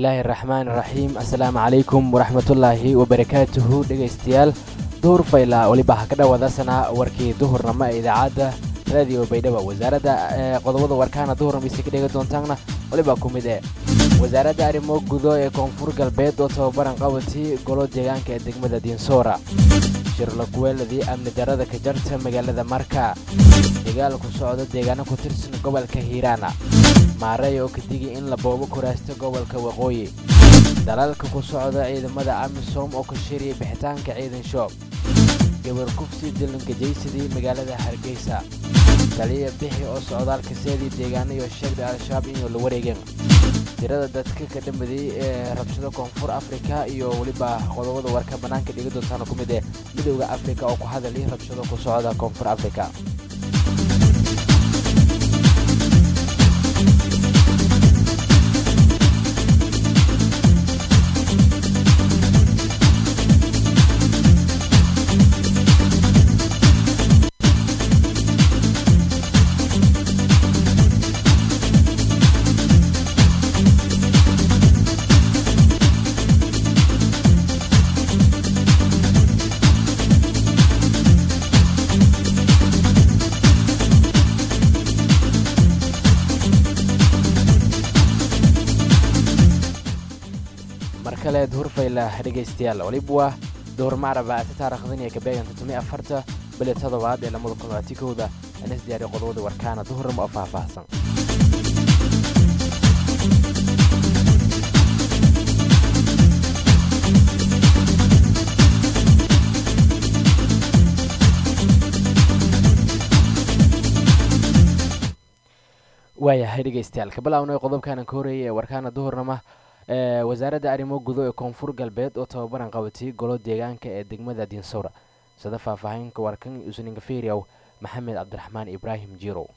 bismillaahi raxmaan raxiim assalaamu calaykum waraxmatullaahi wabarakaatuhu dhegaystayaal duhur fayla weliba ha ka dhawaadasanaa warkii duhurnamo ee idaacadda raadiyo baydhabo wasaaradda qodobada warkaana duhurnamo isi ka dhegi doontaanna weliba ku mid eh wasaaradda arrimo gudo ee koonfur galbeed oo tababaran qabatii golo deegaanka ee degmada diinsoora shirlakuweeladii amni darada ka jarta magaalada marka dagaal ku socda deegaano ku tirsan gobolka hiiraana maareey oo ka digi in la boobo kuraasto gobolka waqooyi dalalka ku socda ciidamada amisom oo ka shiriyay bixitaanka ciidan shoob gabar kufsi dilangajaysadii magaalada hargeysa taliya bixi oo socdaalka seedii deegaano iyo sheegda al-shabaab inuu la wareegeen tirada dadka ka dhammadiyey ee rabshado koonfur afrika iyo weliba qodobada warka bannaanka dhiga doontaana ku mid ee midowda afrika oo ku hadalay rabshado ku socda koonfur afrika hurfayla dhegaystayaal waliba waa duhur macraba ata taarikhdan iyo kabeeganta tumi afarta bili toddobaad ee lamada kun labaati kowda anas diyaariya qodobada warkaana duhurnimo oo faahfaahsan waayahay dhegaystayaal kabilaawnay qodobkaana ka horeeyay ee warkaana duhurnama wasaaradda arrimo gudo ee koonfur galbeed oo tababaran qabatay golo deegaanka ee degmada diinsowra sida faahfaahinka warkan usninka feriaw maxamed cabdiraxmaan ibraahim jirow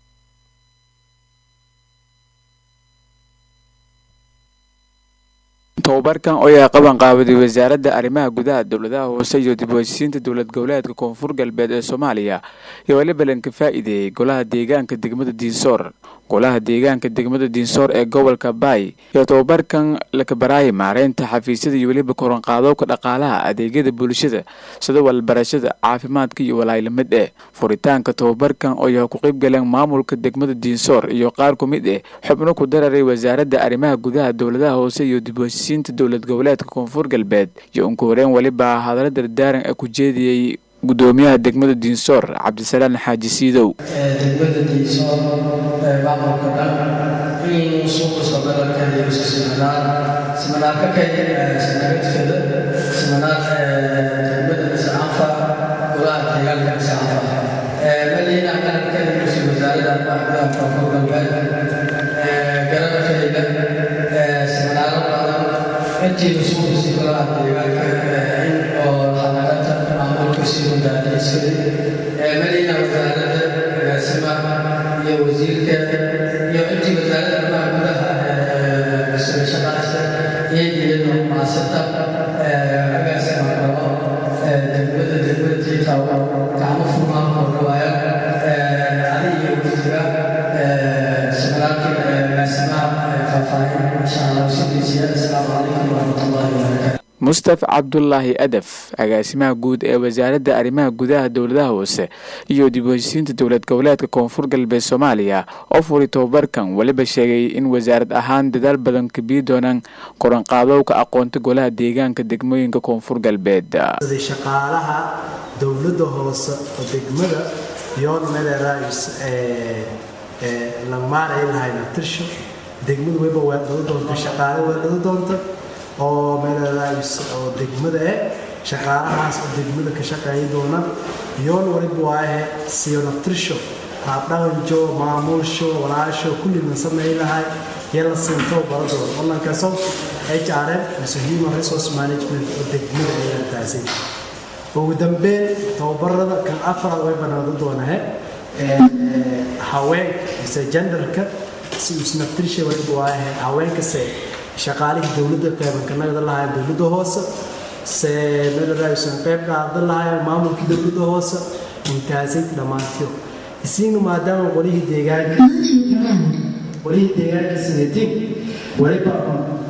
tobabarkan oo ay qaban qaabaday wasaaradda arrimaha gudaha dowladaha hoose iyo dib u heshiisiinta dowlad goboleedka koonfur galbeed ee soomaaliya iyo weliba lanka faa'iideeyey golaha deegaanka degmada diinsoor golaha deegaanka degmada diinsoor ee gobolka baay iyo tobabarkan lakabaraayay maareynta xafiisyada iyo weliba koranqaadowka dhaqaalaha adeegyada bulshada sida walbarashada caafimaadka iyo walaayilamid eh furitaanka tobabarkan oo yaha ku qaybgaleen maamulka degmada diinsoor iyo qaar ku mid eh xubno ku dararay wasaaradda arrimaha gudaha dowladaha hoose iyo dib u heshiisiinta dowlad goboleedka koonfur galbeed iyo unka horeen weliba hadallo dardaaran ee ku jeediyey gudoomiyaha degmada diinsoor cabdisalaan xaaji siidow degmada diinsoor maamulka dhan inuu suuqaso dalalka iyo simanaan simanaarka kaya sinagadfada simanaan degmada misaanfa golaha deegaanka misaanfa madiina qarankeeda yusi wasaaradda arrimaha gudaha koonfur galbeed garada kayda simanaaro badan intiiba suuqasi golaha deegaanka in oo xanaanata maamulka sii wadaadaysaday madiina wasaaradda agaasima iyo wasiirka iyo intii wasaaradda arrimaha gudaha shaqaasta iyagiyadoo maasata agaasima qabo degmada degmada tiitaw gacmo furmaan oo dhawaaya adi iyo wasiira seminaalkii agaasimaha faahfaahin insha allah sidiisiya asalaamu calaykum waraxmatullahi wabarakatu mustaf cabdulaahi adaf agaasimaha guud ee wasaaradda arrimaha gudaha dowladaha hoose iyo dib u heshiisiinta dowlad goboleedka koonfur galbeed soomaaliya oo furay tobabarkan weliba sheegay in wasaarad ahaan dadaal badan kabii doonaan koranqaadowka aqoonta golaha deegaanka degmooyinka koonfur galbeed shaqaalaha dowladda hoose oo degmada yoon meleraays la maaray lahayna tirsho degmadu weba waa lagu doonta shaqaale waa lagu doonta oo meelalaabis oo degmada eh shaqaalahaas oo degmada ka shaqeeya doona yoon waliba waahe siyo naftirsho haabdhaqanjo maamulsho walaasho kullina sameey lahay yala sinto baro doona olankaso hrm mise human resource management oo degmada ayaa taasay ugu dambeyn tababarada kan afraad way banaado doonahe haween mise genderka si isnaftirsha waliba waahe haweenkase shaqaalihii dowladda qeybankanagada lahayn dowladda hoose se meelaraaysan qeyb qaadan lahayn maamulkii dowladda hoose intaasay dhammaantiyo isiina maadaama qolihii deegaanka qolihii deegaanka sineetiin waliba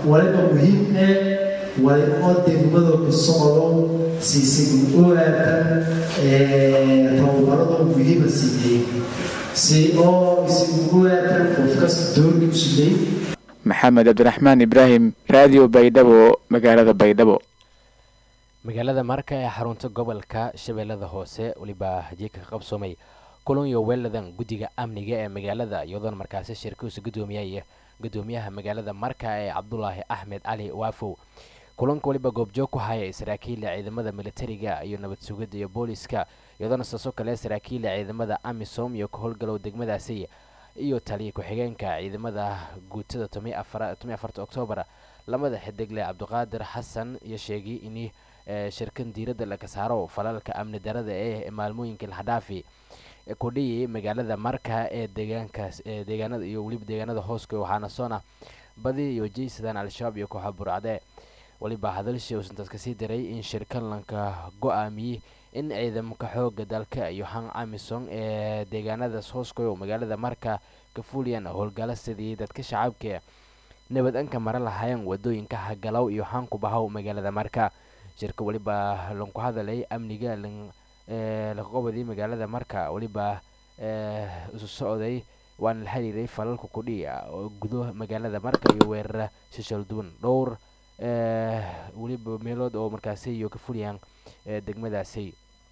waliba muhiim eh wali oo degmada ku socdo siisig u aatan tababarado muhiima siiyey si oo isig u aatan qof kasta doorki u siiyey maxamed cabdiraxmaan ibraahim raadiyo baydhabo magaalada baydhabo magaalada marka ee xarunta gobolka shabeellada hoose weliba hajiika ka qabsoomay kulan iyo weeladan guddiga amniga ee magaalada iyadoona markaasi shirkiisu gudoomiyay gudoomiyaha magaalada marka ee cabdulaahi axmed cali waafow kulanka weliba goobjoog ku haya saraakiila ciidamada militariga iyo nabad sugidda iyo booliska iyadoona saasoo kale saraakiila ciidamada amisom iyo ka howlgalow degmadaasi iyo taliya ku-xigeenka ciidamada guutada tomi afarta oktoobar lamada xidigle cabdiqaadir xasan iyo sheegay in shirkan diiradda laga saaro falalka amni darada ee maalmooyinka laxdhaafi kudhiyi magaalada marka ee deegaankaas ee deegaanada iyo weliba deegaanada hooska waxaana soona badi iyo jeysadaan al-shabaab iyo kooxa burcade weliba hadalshii uusan dadka sii diray in shirkan lanka go-aamiyey in ciidamka xooga dalka iyo han amison ee deegaanadaas hooskoyo magaalada marka ka fuliyaan howlgalo sidii dadka shacabka nabad anka mara lahaayeen wadooyinka hagalow iyo hanku bahow magaalada marka shirka weliba lanku hadalay amniga laqobadii magaalada marka weliba isu socday waana la xiriiray falalka kudhiya oo gudo magaalada marka iyo weerara shishal duwan dhowr weliba meelood oo markaasi iyo ka fuliyaan degmadaasi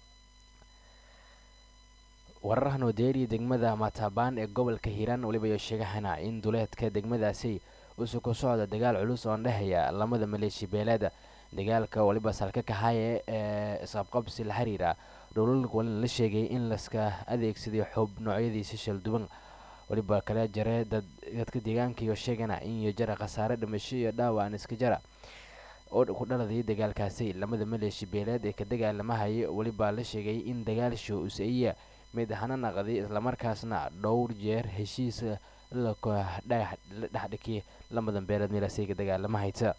wararahan odeeriya degmada matabaan ee gobolka hiiraan weliba iyo sheegahana in duleedka degmadaasi usu ku socda dagaal culus oon dhexeeya lamada maleeshi beeleeda dagaalka waliba salka kahaaye ee isqabqabsi la xiriira dhowlalka walina la sheegay in laska adeegsaday xub noocyadiisa shalduban waliba kala jare dad dadka deegaanka iyo sheegana in iyo jara khasaare dhimasho iyo dhaawaan iska jara oo ku dhaladay dagaalkaasi lamada maleeshi beeleed ee ka dagaalamahaya weliba la sheegay in dagaalsho usaiya mid hana naqday islamarkaasna dhowr jeer heshiis la dhexdhikay lamadan beeleed meelaasay ka dagaalamahaysa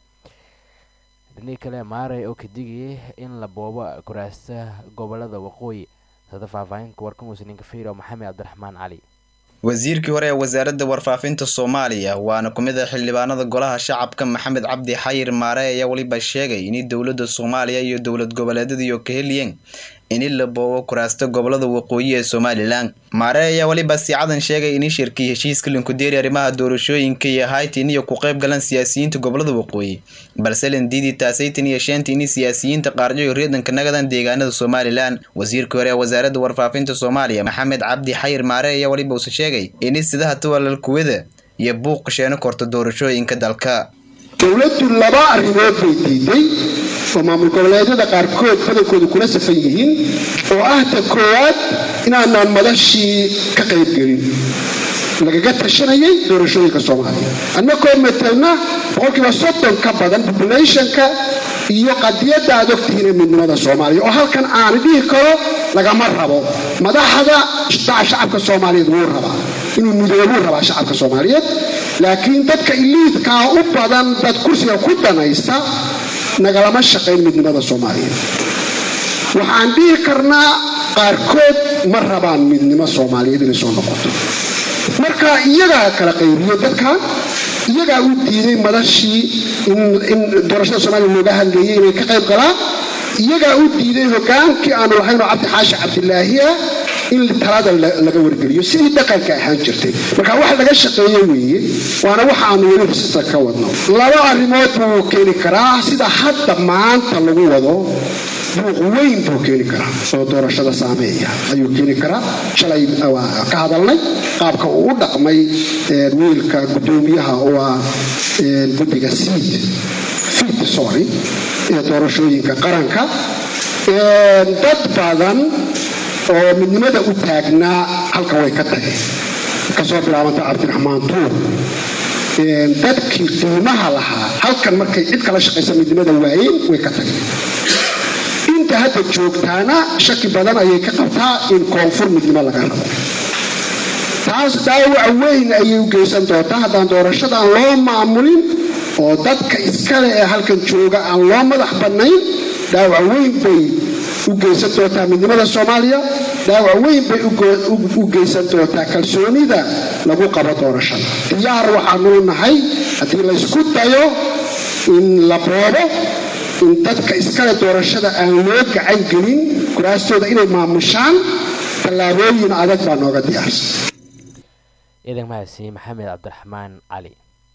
dhinii kale maaray oo ka digayay in la boobo kuraasta gobolada waqooyi sada faahfaahinka warkan musninka fiiro maxamed cabdiraxmaan cali wasiirkii hore ee wasaaradda warfaafinta soomaaliya waana ku mid a xildhibaanada golaha shacabka maxamed cabdi xayir maare ayaa weliba sheegay in dowladda soomaaliya iyo dowlad goboleedyadiiyo ka heliyeen in la boobo kuraasta gobolada waqooyi ee somalilan maare ayaa weliba siicadan sheegay in shirkii heshiiska linkudeeri arrimaha doorashooyinka iyo haytin iyo ku qayb galan siyaasiyiinta gobolada waqooyi balse landiidii taasaytan iyo sheenta in siyaasiyiinta qaarjoyo reedanka nagadan deegaanada somalilan wasiirkii hore ee wasaaradda warfaafinta soomaaliya maxamed cabdi xayir maare ayaa weliba uuse sheegay in sidaha tuwalal kuwada iyo buuq sheeno korta doorashooyinka dalka dowladdu laba arrimood bay diiday oo maamul goboleedyada qaarkood badankoodu kula safan yihiin oo ah ta koowaad inaanaan madashii ka qaybgelin lagaga tashanayay doorashooyinka soomaaliya annagoo matelna boqolkiiba soddon ka badan populationka iyo qadiyadda aad ogtihiin ee midnimada soomaaliya oo halkan aan dhihi karo lagama rabo madaxda shacabka soomaaliyeed wuu rabaa inuu midoobuu rabaa shacabka soomaaliyeed laakiin dadka iliidkaa u badan dad kursiga ku danaysta nagalama shaqayn midnimada soomaaliyeed waxaan dhihi karnaa qaarkood ma rabaan midnimo soomaaliyeed inay soo noqoto marka iyagaa kala qaybiyo dadkan iyagaa u diiday madashii in doorashada soomaaliya looga hadlayay inay ka qayb galaan iyagaa u diiday hogaankii aanu lahaynoo cabdi xaashi cabdilaahi ah in talada laga wargeliyo sidii dhaqanka ahaan jirtay marka wax laga shaqeeye weeye waana waxa aanu weli risista ka wadno laba arrimood buu keeni karaa sida hadda maanta lagu wado buuq weyn buu keeni karaa oo doorashada saameeya ayuu keeni karaa shalay ka hadalnay qaabka uu u dhaqmay wiilka gudoomiyaha oo ah guddiga siid fiid sorry ee doorashooyinka qaranka dad badan oo midnimada u taagnaa halka way ka tageen kasoo bilaabanta cabdiraxmaan tuur dadkii qiimaha lahaa halkan markay cid kala shaqaysa midnimada waayeen way ka tageen inta hadda joogtaana shaki badan ayay ka qabtaa in koonfur midnimo laga rabo taas dhaawac weyn ayay u geysan doontaa haddaan doorashada aan loo maamulin oo dadka iskale ee halkan jooga aan loo madax bannayn dhaawac weyn bay u geysan doontaa midnimada soomaaliya dhaawac weyn bay u geysan doontaa kalsoonida lagu qabo doorashada diyaar waxaanuu nahay haddii laysku dayo in la boobo in dadka iskale doorashada aan loo gacan gelin kuraastooda inay maamushaan tallaabooyin adag baa nooga diyaarsan ciidan mahadsi maxamed cabdiraxmaan cali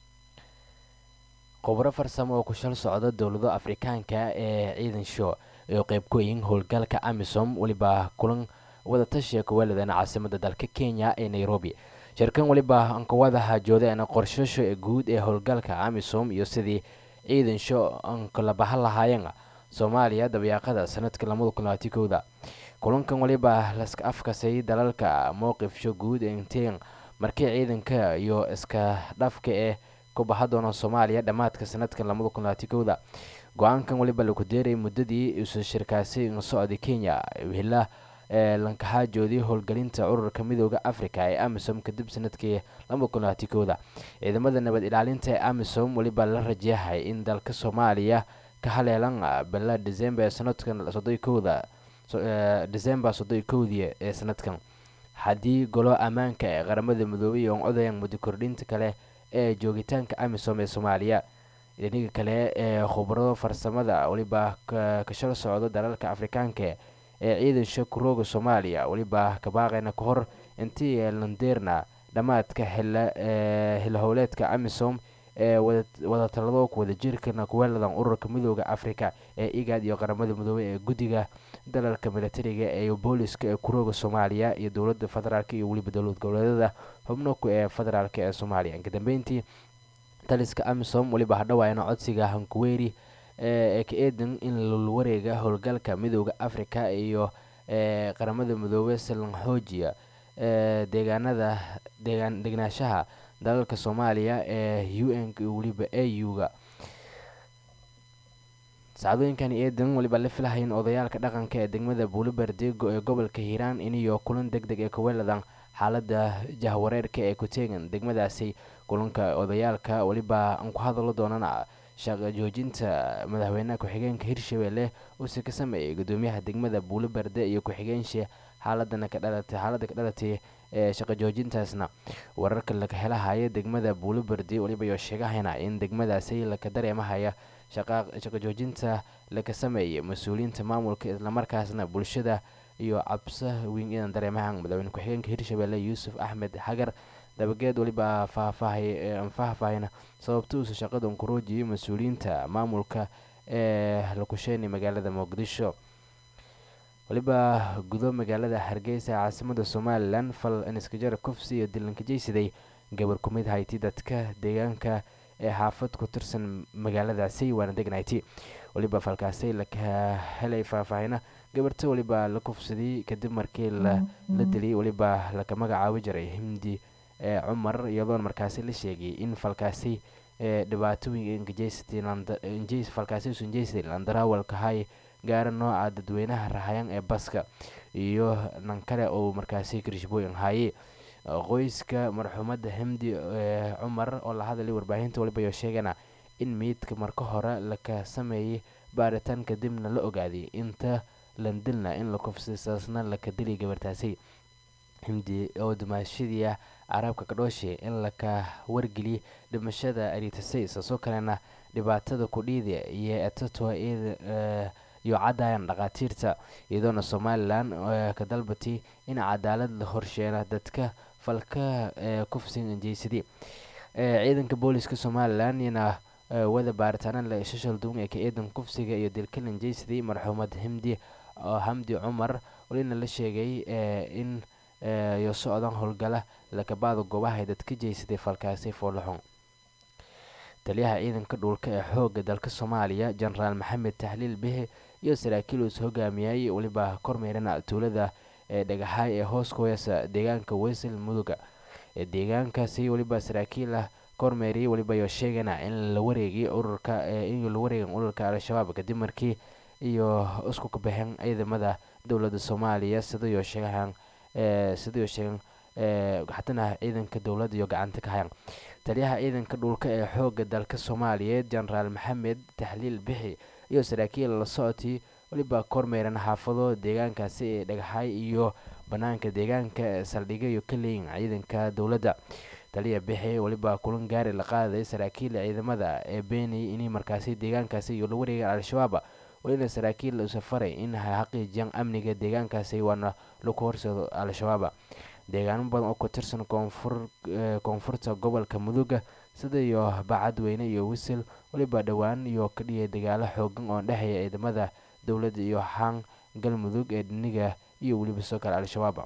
khubro farsamo oo ku shal socda dowlado afrikaanka ee ciidan show iyo qeybkooyin howlgalka amisom weliba kulan wadatashiga kuweeladan caasimada dalka kenya ee nairobi shirkan weliba ankawada hajoodeena qorshasho ee guud ee howlgalka amisom iyo sidii ciidan show ankala bahan lahaayeen soomaaliya dabayaaqada sanadka lamada kun labaatan kowda kulankan weliba laska afkasay dalalka mowqifsho guud inteen markii ciidanka iyo iska dhafka ee ku baha doona soomaaliya dhammaadka sanadka lamada kun labaatan kowda go-aankan weliba lagu deeray muddadii isu shirkaasi socda kenya hila ee lankaxaajoodii howlgelinta ururka midooda africa ee amisom kadib sanadkii laba kun labaatan kowda ciidamada nabad ilaalinta ee amisom weliba la rajayahay in dalka soomaaliya ka haleelan bila december sanadkan soddon kowda december soddon kowdii ee sanadkan haddii golo ammaanka ee qaramada midoobay iyo odayan muddo kordhinta kale ee joogitaanka amisom ee soomaaliya dhiniga kale ee khubarado farsamada weliba kashal socdo dalalka afrikaanka ee ciidan shakurooga soomaaliya weliba kabaaqeyna ka hor intii landeerna dhammaadka xilhowleedka amisom ee wadatalado wadajirkana kuweeladan ururka midooda africa ee igad iyo qaramada midoobey ee guddiga dalalka militariga ee booliska ee kurooga soomaaliya iyo dowlada federaalk iyo weliba dowlad goboleedada xubnoku ee federaalk ee soomaaliya inkadambeyntii taliska amisom weliba hadhawaayna codsiga hankuweyri ee ka eedan in lulwareega howlgalka midooda africa iyo ee qaramada midoobey silan xoojiya ee deegaanada deegaan degnaanshaha dalalka soomaaliya ee u n iyo weliba a u-ga sacdooyinkan eedan weliba la filahayn odayaalka dhaqanka ee degmada buulibardeego ee gobolka hiiraan iniyo kulan deg deg ee kuweeladan xaalada jahwareerka ee ku teegan degmadaasi kulanka odayaalka weliba aan ku hadalo doonana shaqa joojinta madaxweynaha ku-xigeenka hirshabelle uuse ka sameeyay gudoomiyaha degmada buulibarde iyo ku-xigeenshi xaaladana ka dhalatay xaaladda ka dhalatay ee shaqa joojintaasna wararka laga helahaya degmada buulibardi weliba iyo sheegahayna in degmadaasi laka dareemahaya shaqa joojinta laga sameeyay mas-uuliyiinta maamulka islamarkaasna bulshada iyo cabsa weyn idan dareemahan madaxweyne ku-xigeenka hirshabelle yuusuf axmed xagar dabageed weliba faahfaahina sababta uuse shaqada unkuroojiyay mas-uuliyiinta maamulka ee lakusheynay magaalada muqdisho weliba gudo magaalada hargeysa caasimada somalilan fal aniskajara kufsi iyo dilanka jeysaday gabar ku mid hayti dadka deegaanka ee xaafad ku tirsan magaaladaasi waana degnayti weliba falkaasi laka helay faahfaahina gabarta weliba la kufsaday kadib markii la dilay weliba laka magacaabi jiray himdi ee cumar iyadoona markaasi la sheegay in falkaasi ee dhibaatooyinka falkaasi usan jeysday landaraawalka hay gaara nooca dadweynaha rahayan ee baska iyo nan kale oo markaasi kirishbooyin haye qoyska marxuumada himdi ee cumar oo la hadlay warbaahinta waliba iyo sheegana in meydka marka hore laka sameeyay baaritaan kadibna la ogaaday inta landilna in la kufsisaasna laka dilay gabartaasi himdi oo dumaashadii carabka kadhooshe in laka wargeliyay dhimashada aritasay saasoo kalena dhibaatada kudhiida iyo etato iyo caddayan dhakhaatiirta iyadoona somalilan ka dalbatay in cadaalad la horsheena dadka falka kufsin injeysadii ciidanka booliska somalilan iyana wada baaritaana la shashal duwan ee ka eedan kufsiga iyo dilkal injeysadii marxuumad himdi hamdi cumar walina la sheegay in iyo socdan howlgala lakabaada goobaha ay dadka jeysaday falkaasi foolaxun taliyaha ciidanka dhulka ee xooga dalka soomaaliya jenaraal maxamed tahliil bihe iyo saraakiil uus hogaamiyay weliba kormeerana tuulada ee dhagaxaay ee hoos ku heesa deegaanka weysel muduga ee deegaankaasi weliba saraakiil ah kormeeriyay weliba iyo sheegana in la wareegay ururka in la wareegan ururka al-shabaab kadib markii iyo isku kabaxeen ciidamada dowladda soomaaliya sidaiyo sheegahan sidaiyo sheegan xatana ciidanka dowladda iyo gacanta ka hayan taliyaha ciidanka dhulka ee xooga dalka soomaaliyeed jenaraal maxamed taxliil bixi iyo saraakiil la socotay weliba kormeeran xaafado deegaankaasi ee dhagaxay iyo banaanka deegaanka saldhigyo iyo ka leeyin ciidanka dowladda taliya bixi weliba kulan gaari la qaadaday saraakiil ciidamada ee beenayay inay markaasi deegaankaasi iyo la wareegaan al-shabaab welina saraakiil u safaray in xaqiijiyaan amniga deegaankaasi waana lagu horsado al-shabaab deegaano badan oo ku tirsan koonfur koonfurta gobolka muduga sida iyo bacadweyne iyo wisil weliba dhowaan iyo ka dhiyay dagaalo xoogan oo dhexeeya ciidamada dowladda iyo xaan galmudug ee dhiniga iyo weliba soo kale al-shabaab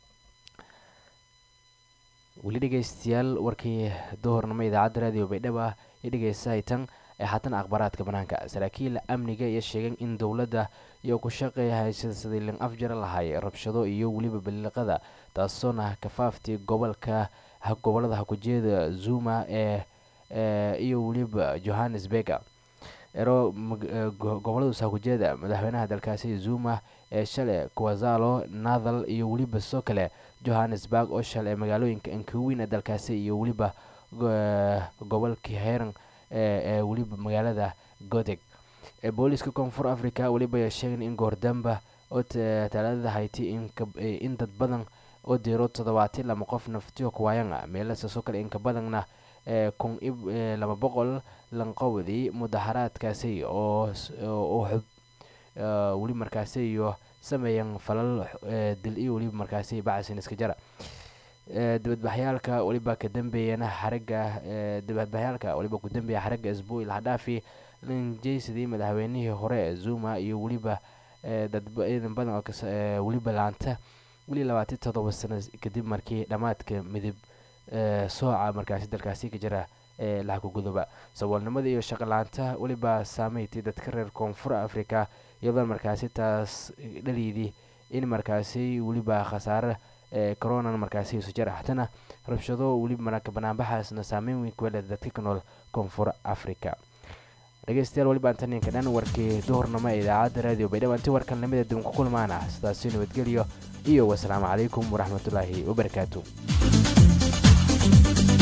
weli dhegeystayaal warkii duhurnimo idaacadda raadiyo baydhabo ah iyo dhegeysahaytan ee haatan akhbaaraadka banaanka saraakiil amniga iyo sheegeen in dowladda iyo ku shaqeeya haysada sidii lin afjara lahay rabshado iyo weliba baliiqada taasoona kafaaftii gobolka gobolada hakujeeda zuma ee iyo weliba johannesburg ero goboladaas hakujeeda madaxweynaha dalkaasi zuma ee shalay kwazalo nathal iyo weliba soo kale johannesburg oo shalay magaalooyinka ankaweyn ee dalkaasi iyo weliba gobolka heran ee weliba magaalada godeg booliiska koonfur africa weliba sheegeen in goordamba oo talaadada hayti in dad badan oo diiro toddobaatan lama qof naftiyo kuwaayana meelasaasoo kale inka badanna kun laba boqol lanqowdii mudaharaadkaasi oo xub weli markaasi iyo sameeyeen falal dil iyo weliba markaasi bacasin iska jara dibadbaxyaalka weliba ka dambeeyana xaraga dibadbaxyaalka weliba ku dambeeya xaraga isbuuil hadhaafi lanjeysadii madaxweynihii hore ee zuma iyo weliba dad ciidan badan oo weliba laanta weli labaatan toddoba sano kadib markii dhammaadka midib sooca markaasi dalkaasi ka jira ee laxku gudoba saboolnimada iyo shaqolaanta weliba saameyti dadka reer koonfur africa iyadoo markaasi taas dhaliydii in markaasi weliba khasaare coronan markaasi isu jara hatana rabshado weliba marka banaanbaxaasna saameyn weyn kuwele dadka ka nool koonfur africa dhegeystayaal weliba antaninka dhan warkii duhurnimo ee idaacadda raadiyo baydhabo inti warkan lamida dib ku kulmaana sidaasi nabadgelyo iyo wasalaamu calaykum waraxmatullaahi wabarakaatu